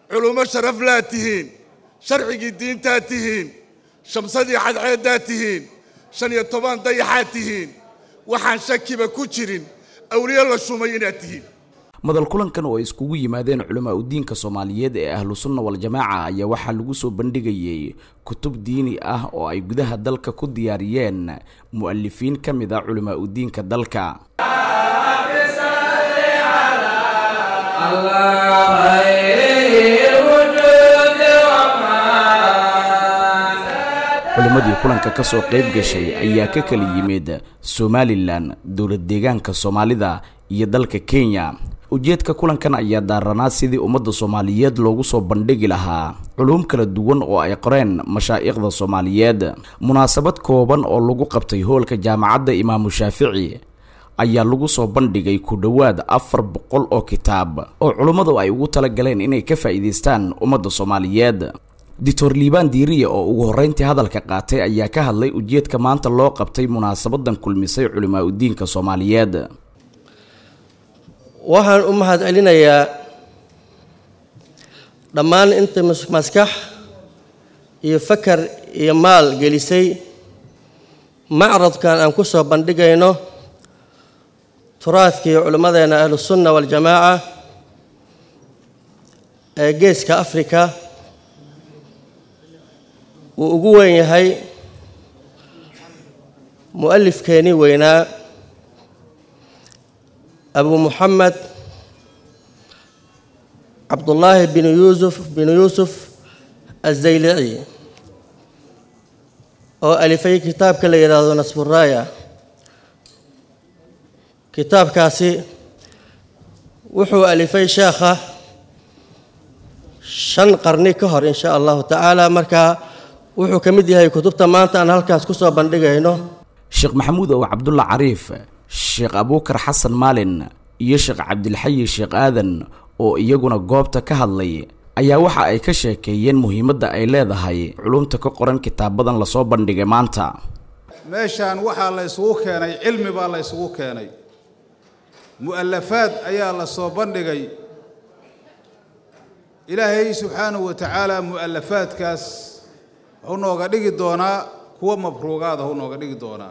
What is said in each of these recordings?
culummo sharaf laa tihiin sharcigii diintaa tihiin shamsadii cadceeddaa tihiin shan iyo toban dayaxaad tihiin waxaan shakiba ku jirin awliyo la shumay inaad tihiin madal kulankan oo ay iskugu yimaadeen culamaa udiinka soomaaliyeed ee ahlu sunna wal-jamaaca ayaa waxaa lagu soo bandhigayay kutub diini ah oo ay gudaha dalka ku diyaariyeen mu'alifiin ka mid a culamaa udiinka dalka culimmadii kulanka ka soo qayb gashay ayaa ka kala yimid somalilan dowlad deegaanka soomaalida iyo dalka kenya ujeedka kulankan ayaa daaranaa sidii ummadda soomaaliyeed loogu soo bandhigi lahaa culuum kala duwan oo ay qoreen mashaa'ikhda soomaaliyeed munaasabad kooban oo lagu qabtay hoolka jaamacadda imaamu shaafici ayaa lagu soo bandhigay ku dhowaad afar boqol oo kitaab oo culummadu ay ugu tala galeen inay ka faa'iidaystaan ummadda soomaaliyeed doctor liibaan diiriya oo ugu horreyntii hadalka qaatay ayaa ka hadlay ujeedka maanta loo qabtay munaasabadan kulmisay culimaa udiinka soomaaliyeed waxaan u mahad celinayaa dhammaan inta maskax iyo fakar iyo maal gelisay macradkan aan ku soo bandhigayno turaadkii culimmadeenna ahlusunna waljamaaca ee geeska afrika wuu ugu weyn yahay mu'alifkeenii weynaa abu muxamed cabdullaahi binu yuusuf binu yuusuf azaylici oo alifay kitaabka la yidhaahdo nasburaaya kitaabkaasi wuxuu alifay sheekha shan qarni ka hor in sha allahu tacaala markaa wuxuu ka mid yahay kutubta maanta aan halkaas ku soo bandhigayno sheekh maxamuud ow cabdulla cariif sheekh abuukar xasan maalin iyo sheekh cabdilxayi sheekh aadan oo iyaguna goobta ka hadlay ayaa waxa ay ka sheekeeyeen muhiimadda ay leedahay culumta ka qoran kitaabadan lasoo bandhigay maanta meeshaan waxaa la isugu keenay cilmi baa la isugu keenay mu'alafaad ayaa la soo bandhigay ilaahay subxaanahu wa tacaala mu'alafaadkaas wuxuu nooga dhigi doonaa kuwa mabruugaada huu nooga dhigi doonaa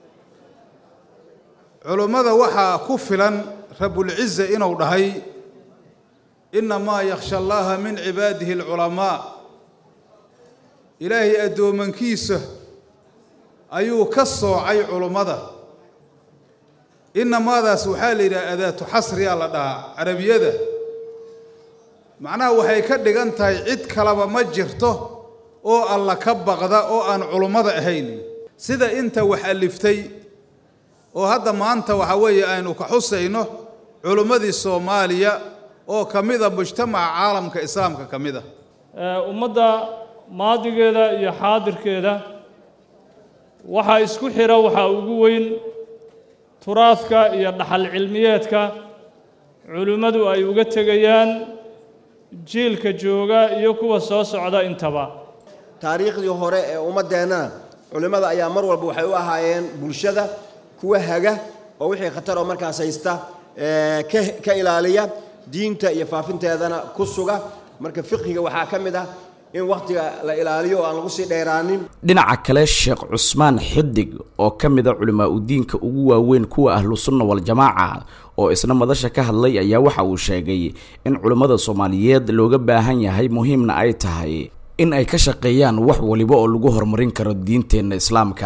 culummada waxaa ku filan rabulciza inuu dhahay innamaa yakhsha allaha min cibaadihi alculamaa ilaahay addoomankiisa ayuu ka soocay culummada innamaadaas waxaa la yidhaha adaatu xasriyaa la dhahaa carabiyada macnaha waxay ka dhigan tahay cid kaleba ma jirto oo alla ka baqda oo aan culummada ahayn sida inta wax aliftay oo hadda maanta waxa weeye aynu ka xusayno culummadii soomaaliya oo ka mid a mujtamaca caalamka islaamka ka mid a ummadda maadigeeda iyo xaadirkeeda waxaa isku xira waxaa ugu weyn turaadka iyo dhaxal cilmiyeedka culimmadu ay uga tegayaan jiilka jooga iyo kuwa soo socda intaba taariikhdii hore ee ummaddeennana culimmada ayaa mar walba waxay u ahaayeen bulshada kuwa haga oo wixii khatar oo markaas haysta ka ilaaliya diinta iyo faafinteedana ku suga marka fiqhiga waxaa ka mid ah in wakhtiga la ilaaliyo oo aan lagu sii dheeraanin dhinaca kale sheekh cusmaan xidig oo ka mid a culimaa udiinka ugu waaweyn kuwa ahlu sunna wal-jamaaca oo isna madasha ka hadlay ayaa waxa uu sheegay in culimmada soomaaliyeed looga baahan yahay muhiimna ay tahay in ay ka shaqeeyaan wax waliba oo lagu horumarin karo diinteenna islaamka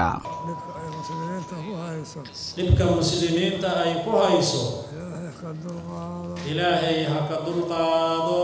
dhibka muslimiinta ay ku hayso ilaahay ha ka dulqaado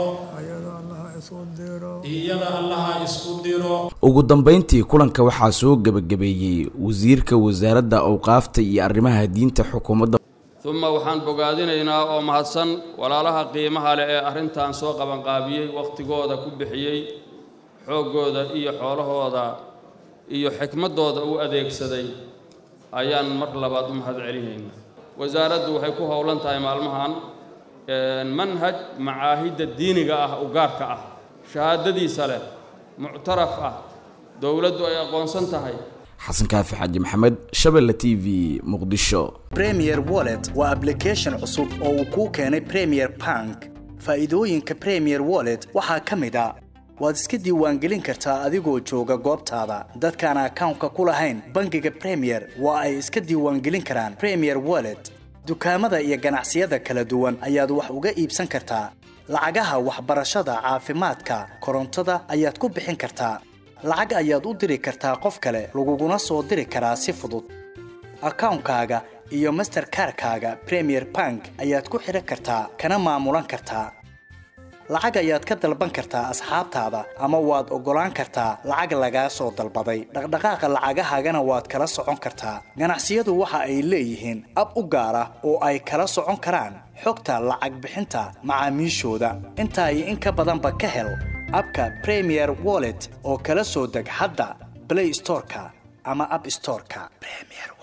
iyada allaha isku diro ugu dambayntii kulanka waxaa soo gebagabeeyey wasiirka wasaaradda awqaafta iyo arrimaha diinta xukuumadda uma waxaan bogaadinaynaa oo mahadsan walaalaha qiimaha leh ee arrintan soo qabanqaabiyey wakhtigooda ku bixiyey xooggooda iyo xoolahooda iyo xikmaddooda u adeegsaday ayaan mar labaad u mahad celinaynaa wasaaraddu waxay ku howlan tahay maalmahan manhaj macaahidda diiniga ah u gaarka ah shahaadadiisa leh muctaraf ah dowladdu ay aqoonsan tahay xasan kaafi xaaji maxamed shabelle t v muqdisho premier wallet waa application cusub oo uu kuu keenay premier bank faa'iidooyinka premier wallet waxaa ka mid a waad iska diiwaangelin kartaa adigoo jooga goobtaada dadkaan akawnka ku lahayn bangiga premier waa ay iska diiwaangelin karaan premier wallet dukaamada iyo ganacsiyada kala duwan ayaad wax uga iibsan kartaa lacagaha waxbarashada caafimaadka korontada ayaad ku bixin kartaa lacag ayaad u diri kartaa qof kale laguguna soo diri karaa si fudud akawnkaaga iyo masterkarkaaga premier bank ayaad ku xidhan kartaa kana maamulan kartaa lacag ayaad ka dalban kartaa asxaabtaada ama waad oggolaan kartaa lacag lagaa soo dalbaday dhaqdhaqaaqa lacagahaagana waad kala socon kartaa ganacsiyadu waxa ay leeyihiin ab u gaar ah oo ay kala socon karaan xogta lacag bixinta macaamiishooda intaa iyo in ka badanba ka hel abka premier wallet oo kala soo deg hadda blay storeka ama ab storeka